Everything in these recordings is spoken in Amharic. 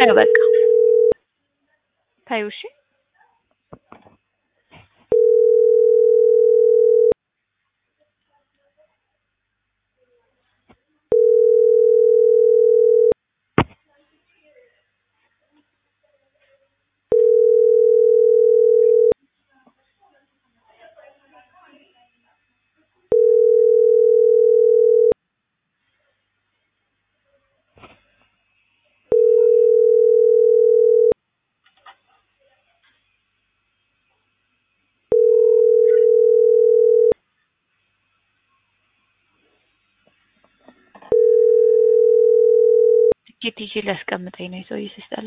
ታዩ በቃ ታዩ። እሺ ትኬት ይዤ ሊያስቀምጠኝ ነው የሰውዬ ሲስጠላ።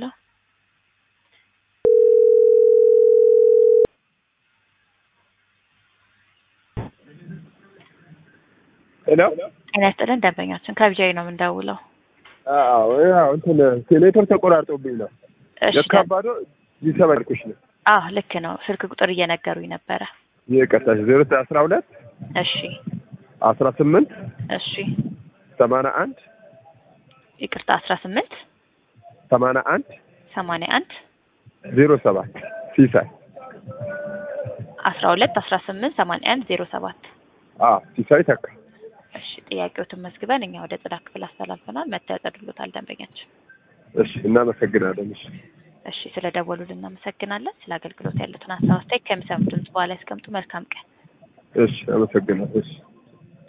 ሄሎ ጤና ይስጥልን ደንበኛችን ከቢጃይ ነው የምንደውለው። አዎ ያው እንትን ኔትወርክ ተቆራርጦብኝ ነው እሺ የካባዶ ሊሰበልኩሽ ነው አዎ ልክ ነው። ስልክ ቁጥር እየነገሩኝ ነበረ። ይቅርታሽ ዜሮ ዘጠኝ አስራ ሁለት እሺ አስራ ስምንት እሺ ሰማንያ አንድ ይቅርታ አስራ ስምንት ሰማንያ አንድ ሰማንያ አንድ ዜሮ ሰባት ሲሳይ አስራ ሁለት አስራ ስምንት ሰማንያ አንድ ዜሮ ሰባት አዎ ሲሳይ ተካ እሺ ጥያቄዎትን መዝግበን እኛ ወደ ጽዳት ክፍል አስተላልፈናል። መተው ያጸዱሎታል ደንበኛችን። እሺ እናመሰግናለን እሺ እሺ ስለ ደወሉልን እናመሰግናለን። ስለ አገልግሎት ያሉትን ሀሳብ አስተያየት ከሚሰሙ ድምጽ በኋላ ያስቀምጡ። መልካም ቀን። እሺ አመሰግናለሁ እሺ